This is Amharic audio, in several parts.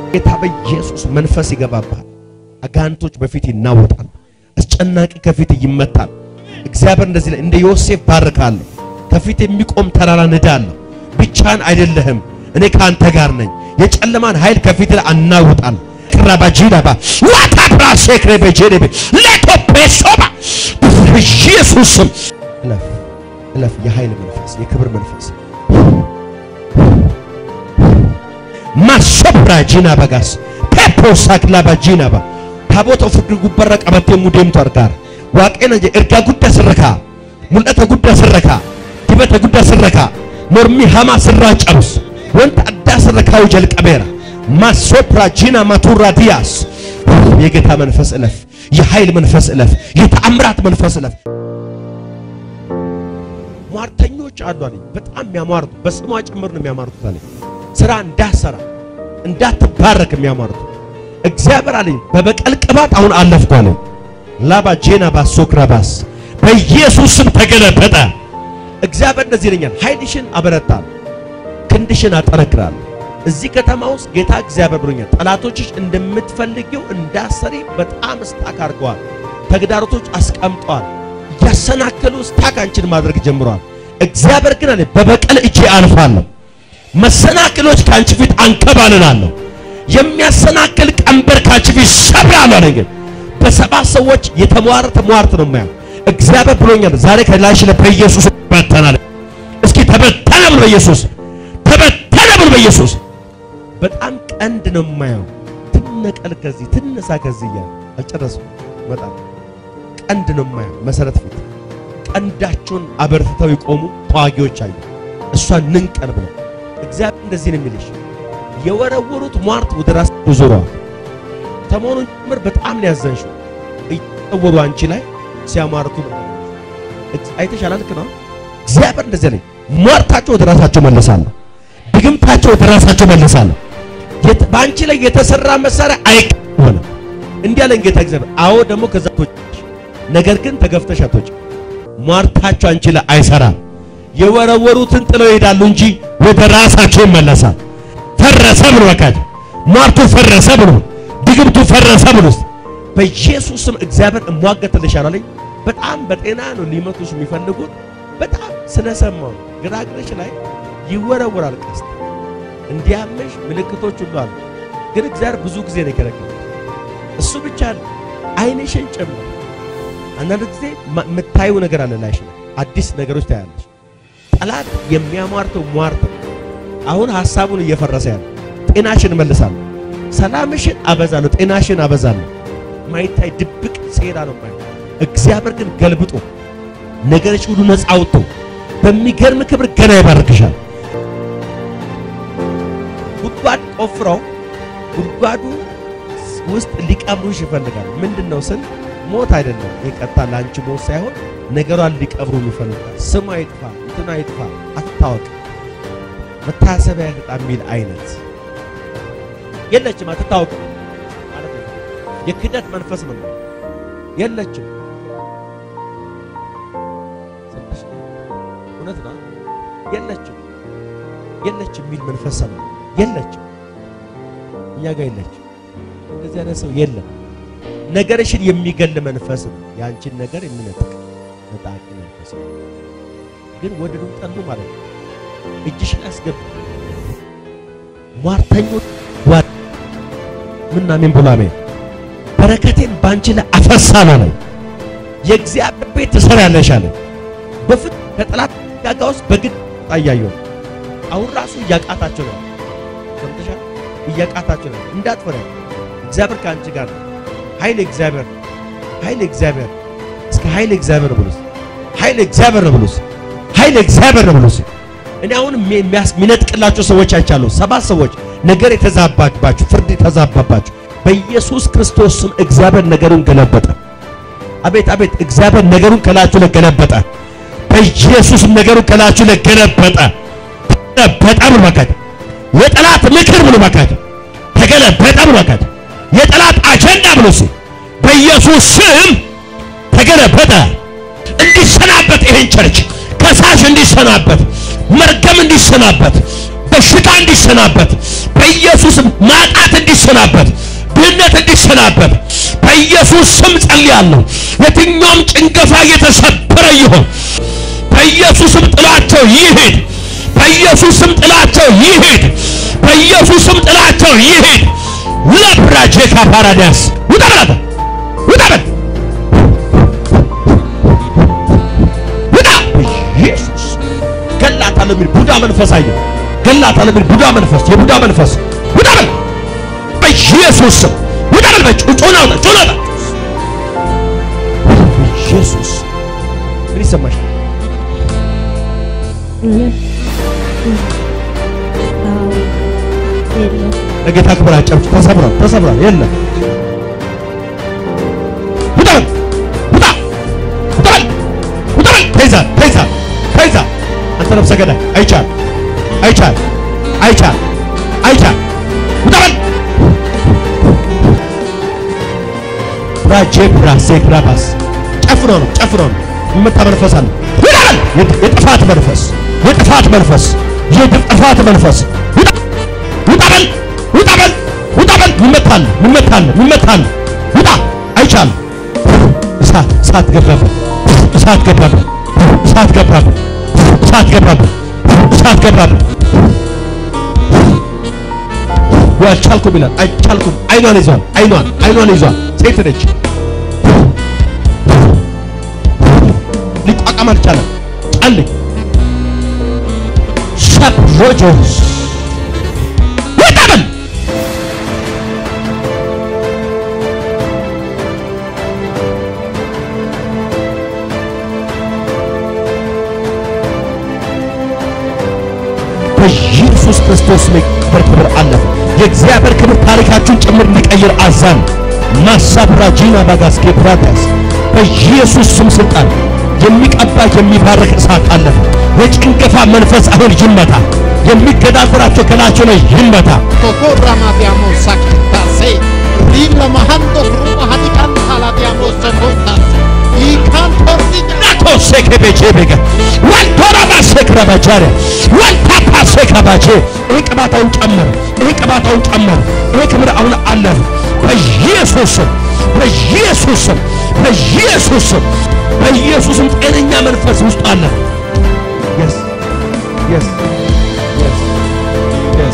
ጌታ በኢየሱስ መንፈስ ይገባባል። አጋንቶች በፊት ይናወጣል። አስጨናቂ ከፊት ይመታል። እግዚአብሔር እንደዚህ ላይ እንደ ዮሴፍ ባርካለሁ። ከፊት የሚቆም ተራራ ንዳለሁ። ብቻን አይደለህም፣ እኔ ከአንተ ጋር ነኝ። የጨለማን ኃይል ከፊት ላይ አናውጣለሁ። ክራባጂዳባ ዋታ ብራሴክሬ በጄሬቤ ለቶ ፔሶባ ኢየሱስ ስም እለፍ እለፍ። የኃይል መንፈስ፣ የክብር መንፈስ ማሶብራ ጂና በጋስ ፔፖ ሳክላ ባጂና ባ ታቦተ ፍርድ ጉበረ ቀበቴ ሙዴምቱ አርጋር ዋቄነ ጀ እርጋ ጉዳ ስረካ ሙልአተ ጉዳ ስረካ ዲበተ ጉዳ ስረካ ሞርሚ ሀማ ስራ ጨሩስ ወንት አዳ ስረካው ጀልቀቤራ ማሶፕራ ጂና ማቱራ ዲያስ የጌታ መንፈስ እለፍ፣ የኃይል መንፈስ እለፍ፣ የተአምራት መንፈስ እለፍ። ሟርተኞች አሉ አለኝ። በጣም የሚያሟርቱ በስሟ ጭምር ነው የሚያሟርቱት አለኝ። ስራ እንዳሰራ እንዳትባረክ የሚያሟርቱ እግዚአብሔር አለኝ በበቀል ቅባት አሁን አለፍኩ አለኝ። ላባ ጄና ባሶክራባስ በኢየሱስ ስም ተገለበጠ። እግዚአብሔር እንደዚህ ይለኛል፣ ኃይልሽን አበረታለሁ፣ ክንድሽን አጠነክራለሁ። እዚህ ከተማ ውስጥ ጌታ እግዚአብሔር ብሎኛል፣ ጠላቶችሽ እንደምትፈልጊው እንዳሰሪ በጣም ስታክ አድርገዋል። ተግዳሮቶች አስቀምጠዋል። እያሰናከሉ ስታክ አንቺን ማድረግ ጀምረዋል። እግዚአብሔር ግን አለ በበቀል እጄ አልፋለሁ። መሰናክሎች ከአንቺ ፊት አንከባልላለሁ። የሚያሰናክል ቀንበር ከአንቺ ፊት ሰብራለሁ አለኝ። ግን በሰባት ሰዎች የተሟረተ ሟርት ነው የማየው። እግዚአብሔር ብሎኛል ዛሬ ከላይሽ ላይ በኢየሱስ ተበተናል። እስኪ ተበተነ ብሎ በኢየሱስ ተበተነ ብሎ በኢየሱስ በጣም ቀንድ ነው የማየው። ትነቀል ከዚህ ትነሳ ከዚህ እያለ አልጨረስም። በጣም ቀንድ ነው የማየው። መሰረት ፊት ቀንዳቸውን አበርትተው የቆሙ ተዋጊዎች አዩ። እሷን ንንቀል ብለው እግዚአብሔር እንደዚህ ነው የሚልሽ፣ የወረወሩት ሟርት ወደ ራስ ዞረዋል። ሰሞኑን ጭምር በጣም ነው ያዘንሽው። እየወሩ አንቺ ላይ ሲያማርቱ ነው አይተሻል። ልክ ነው። እግዚአብሔር እንደዚህ አለኝ፣ ሟርታቸው ወደ ራሳቸው መለሳለሁ፣ ድግምታቸው ወደ ራሳቸው መለሳለሁ። በአንቺ ላይ የተሰራ መሳሪያ አይቀበልም። እንዲህ አለኝ ጌታ እግዚአብሔር። አዎ ደግሞ ከዛ ቶች ነገር ግን ተገፍተሽ አትወጪ። ሟርታቸው አንቺ ላይ አይሰራም። የወረወሩትን ጥለው ይሄዳሉ እንጂ ወደ ራሳቸው ይመለሳል። ፈረሰ ብሎ በቃ ሟርቱ ፈረሰ ብሎ ድግምቱ ፈረሰ ብሎ በኢየሱስ ስም እግዚአብሔር እሟገትልሻለሁ አለኝ። በጣም በጤና ነው ሊመቱሽ የሚፈልጉት። በጣም ስለሰማው ግራግረሽ ላይ ይወረወራል ቀስት እንዲያመሽ ምልክቶች ሁሉ አሉ። ግን እግዚአብሔር ብዙ ጊዜ ነው የከለከለው። እሱ ብቻ ነው አይንሽን ጨምር። አንዳንድ ጊዜ የምታዩ ነገር አለ ላይሽ ላይ አዲስ ነገሮች ታያለሽ። ጠላት የሚያሟርተው ሟርት አሁን ሐሳቡን እየፈረሰ ያለ ጤናሽን እመልሳለሁ፣ ሰላምሽን አበዛለሁ፣ ጤናሽን አበዛለሁ። ማይታይ ድብቅ ሴራ ነው ማለት እግዚአብሔር ግን ገልብጦ ነገርሽ ሁሉ ነፃ አውጥቶ በሚገርም ክብር ገና ይባርክሻል። ጉድጓድ ቆፍረው ጉድጓዱ ውስጥ ሊቀብሩሽ ይፈልጋል። ምንድነው ስል ሞት አይደለም የቀጣ ለአንቺ ሞት ሳይሆን ነገሯን ሊቀብሩ ይፈልጋል። ስሟ ይጥፋ፣ እንትና ይጥፋ፣ አትታወቅ፣ መታሰቢያ ይጥፋ የሚል አይነት የለችም። አትታወቅ ማለት ነው። የክደት መንፈስ ነው የለችም። እውነት ነው። የለችም የለችም የሚል መንፈስ ነው። የለችም እኛ ጋር የለችም። እንደዚህ አይነት ሰው የለም። ነገርሽን የሚገል መንፈስ ነው። የአንቺን ነገር የሚነጥቅ ነጣቂ መንፈስ ነው። ግን ወደዱ ጠሉ ማለት ነው። እጅሽን አስገብ ሟርተኞች ጓድ ምናምን ብላሜ በረከቴን ባንቺ ላይ አፈሳለሁ አለኝ። የእግዚአብሔር ቤት ትሰሪያለሽ አለኝ። በፍት ከጠላት ጋጋ ውስጥ በግድ ታያየው አሁን ራሱ እያቃታቸው ነው። ሰምተሻል? እያቃታቸው ነው። እንዳትፈሪ እግዚአብሔር ከአንቺ ጋር ነው። ኃይል እግዚአብሔር ነው። ኃይል እግዚአብሔር እስከ ኃይል እግዚአብሔር ነው ብሉስ። ኃይል እግዚአብሔር ነው ብሉስ። ኃይል እግዚአብሔር ነው ብሉስ። እኔ አሁን የሚነጥቅላቸው ሰዎች አይቻለሁ። ሰባት ሰዎች ነገር የተዛባባችሁ፣ ፍርድ የተዛባባችሁ በኢየሱስ ክርስቶስ ስም እግዚአብሔር ነገሩን ገለበጠ። አቤት አቤት! እግዚአብሔር ነገሩን ከላችሁ ላይ ገለበጠ። በኢየሱስ ነገሩን ከላችሁ ላይ ገለበጠ። ተገለበጠ ብሎ መካድ የጠላት ምክር ብሎ መካድ ተገለበጠ ብሎ መካድ የጠላት አጀንዳ ብሎ ሲ በኢየሱስ ስም ተገለበጠ። እንዲሰናበት ይሄን ቸርች ከሳሽ እንዲሰናበት፣ መርገም እንዲሰናበት፣ በሽታ እንዲሰናበት በኢየሱስም ማጣት እንዲሰናበት ድህነት እንዲሰናበት በኢየሱስ ስም ጸልያለሁ። የትኛውም ጭንገፋ የተሰበረ ይሆን በኢየሱስም ጥላቸው ይሄድ። በኢየሱስም ጥላቸው ይሄድ። በኢየሱስም ጥላቸው ይሄድ። ለብራጄካ ፓራዳስ ውጣ በላት ውጣ በል ውጣ ኢየሱስ ገላታለሁ የሚል ቡዳ መንፈስ አየሁ። ገላታለሁ የሚል ቡዳ መንፈስ የቡዳ መንፈስ ውጣ በል በኢየሱስ ስም ውጣ በል በጭ ጮና ውጣ ጮና ውጣ ኢየሱስ ምን ይሰማሽ? ለጌታ ክብር አጨብጭ። ተሰብሯል፣ ተሰብሯል። የለም ውጣ በል ውጣ ውጣ በል ውጣ በል ተይዛል፣ ተይዛል፣ ተይዛል። አንተ ነፍሰ ገዳይ አይቻል አይቻል አይቻል አይቻል ውጣ በል ራጄ ብራሴ ብራባስ ጨፍኖ ነው ጨፍኖ ነው የመታ መንፈስ አለ። ውጣ በል የጥፋት መንፈስ የጥፋት መንፈስ የጥፋት መንፈስ ውጣ ውጣ በል ውጣ በል ውጣ በል ይመታል ይመታል ይመታል ውጣ አይቻልም። እሳት እሳት ገባበት እሳት ገባበት እሳት ገባበት እሳት ገባበት እሳት ገባበት አልቻልኩም ይላል አይቻልኩም አይኗን ይዟል አይኗን አይኗን ይዟል ሴት ነች ሊቋቋም አልቻለም ጫልኝ ሰብሮጆስ ውጣ በል በኢየሱስ ክርስቶስ ላይ ክብር ክብር አለፈ። የእግዚአብሔር ክብር ታሪካችሁን ጭምር እንዲቀይር አዛን ማሳብራጂና ባጋስኬ ብራታስ በኢየሱስ ስም ስልጣን የሚቀባ የሚባርክ እሳት አለፈ። የጭንገፋ መንፈስ አሁን ይመታ። የሚገዳደራቸው ከላቸው ላይ ይመታ። Tocorra ma abbiamo sacrificare. Rilla mahando ruma hadikan hala abbiamo socortas. I cantor di ናቶ ሴከቤቼቤገ ወልቶራባ ሴክረባጃረ ወልታፓ ሴክረባቼ ይህ ቅባታውን ጨምር፣ ይህ ቅባታውን ጨምር። ይህ ክብር አሁን አለፈ። በኢየሱስ ስም በኢየሱስ ስም በኢየሱስ ስም በኢየሱስም ጤነኛ መንፈስ ውስጥ አለ። yes yes yes yes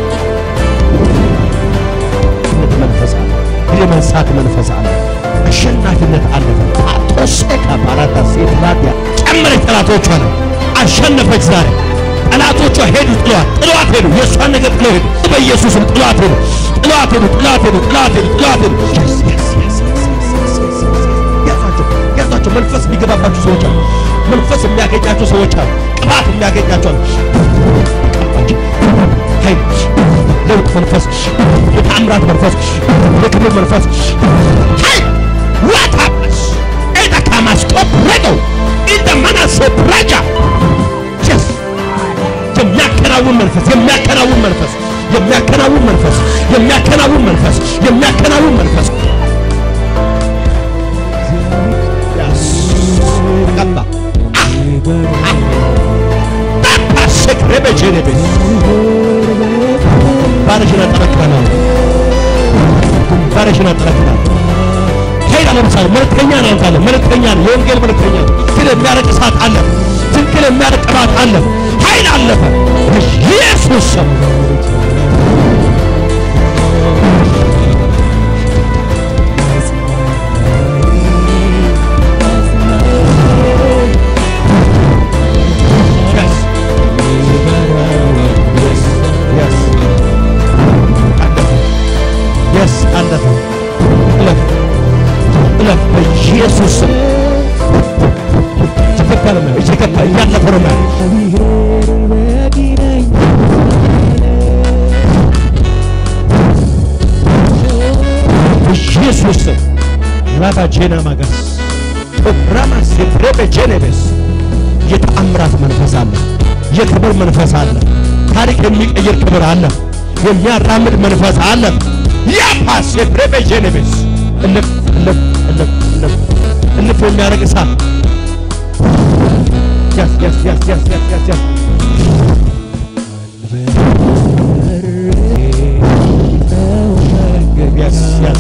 ነት መንፈስ አለ። የመንሳት መንፈስ አለ። አሸናፊነት አለፈ። አቶሴካ ባራታ ሴትላዲያ ጨምረች ጠላቶቿ ነው አሸነፈች። ዛሬ ጠላቶቿ ሄዱ፣ ጥሏት ጥሏት ሄዱ። የእሷን ነገር ጥለው ሄዱ። በኢየሱስም ጥሏት ሄዱ፣ ጥሏት ሄዱ፣ ጥሏት ሄዱ፣ ጥሏት ሄዱ፣ ጥሏት ሄዱ። Yes, yes, yes, yes, yes, yes, yes, yes. ያዟቸው፣ ያዟቸው። መንፈስ የሚገባባቸው ሰዎች አሉ። መንፈስ የሚያገኛቸው ሰዎች አሉ። ቅባት የሚያገኛቸው አሉ። ቀባቸው። ኃይል ለውጥ መንፈስ፣ የተአምራት መንፈስ፣ የክብር መንፈስ ኃይል ዋታስ ኤጠካማስቆ ረገው ኢንደመናሴ ፕራጃ ጀስ የሚያከናውን መንፈስ የሚያከናውን መንፈስ የሚያከናውን መንፈስ የሚያከናውን መንፈስ የሚያከናውን መንፈስ ያስ ቀባ ባፓሴክ ረበጀነቤስ ባረሽን አጠረክረናል ባረሽን አጠረክረናል ኃይል ለምሳሌ መልእክተኛ ነው አንተ አለ መልእክተኛ ነው የወንጌል መልእክተኛ ነው ግን የሚያረቅ እሳት አለ ትንክል የሚያረቅ ቅባት አለ ኃይል አለፈ በኢየሱስ ስም Yes. Yes. Yes. አለፈ። Yes, አለፈ። እለፍ እለፍ በኢየሱስ ስም ተከፈለ ነው እየገባ እያለፈ ነው ማለት በኢየሱስ ስም ራባ ጄና ማገስ ራማ ሴፕሬቤ ጄኔቤስ የተአምራት መንፈስ አለ። የክብር መንፈስ አለ። ታሪክ የሚቀይር ክብር አለ። የሚያራምድ መንፈስ አለ። ያፓ ሴፕሬቤ ጄኔቤስ እልፍ እልፍ እልፍ እልፍ እልፍ የሚያደርግ እሳት ያስ ያስ ያስ ያስ ያስ ያስ ያስ yes, yes.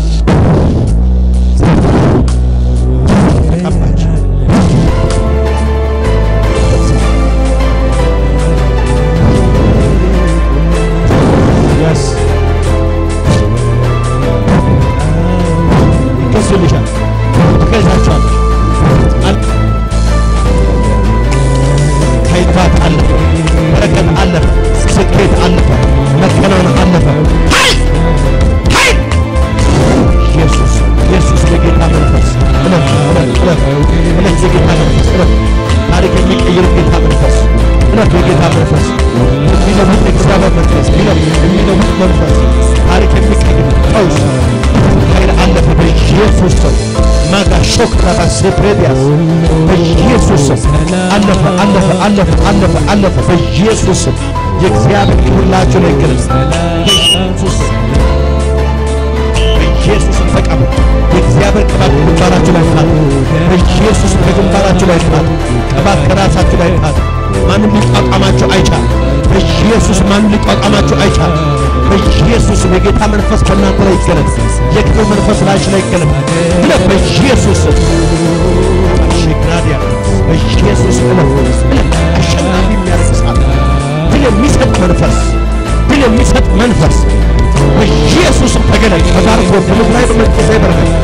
ተቀባች። Yes. ይገዙልሻል፣ ትገዛቸዋለሽ። አል- ከይቷት አለፈ፣ በረከት አለፈ፣ ስኬት አለፈ፣ መከናወን አለፈ። ኃይል ኃይል ኢየሱስ ኢየሱስ የጌታ መንፈስ እለፍ እለፍ እለፍ እለፍ የጌታ መንፈስ እለፍ ታሪክ የሚቀይር ጌታ መንፈስ እለፍ የጌታ መንፈስ የሚለውጥ እግዚአብሔር መንፈስ የሚለውጥ የሚለውጥ መንፈስ ታሪክ የሚቀይር ቀውስ ኃይል አለፈ በኢየሱስ ስም ማጋ ሾክ ራባሴ ፕሬዲያስ በኢየሱስ ስም አለፈ አለፈ አለፈ አለፈ አለፈ በኢየሱስ ስም የእግዚአብሔር ክብላችሁ ላይ ይገለጽ በኢየሱስ ስም በኢየሱስም ተቀበሉ። የእግዚአብሔር ቅባት በግንባራችሁ ላይ ጣል። በኢየሱስም በግንባራችሁ ላይ ጣል። ቅባት ከራሳችሁ ላይ ጣል። ማንም ሊቋቋማችሁ አይቻል። በኢየሱስ ማንም ሊቋቋማችሁ አይቻል። በኢየሱስም የጌታ መንፈስ በእናንተ ላይ ይገለጥ። የክብር መንፈስ ላይሽ ላይ ይገለጥ። ብለህ በኢየሱስ ሽግራዲያ በኢየሱስ ብለህ ብለህ አሸናፊ የሚያደርግ እሳት ድል የሚሰጥ መንፈስ ድል የሚሰጥ መንፈስ በኢየሱስም ተገለጥ። ተባርኮ በምድር ላይ በመንፈሳዊ በረከት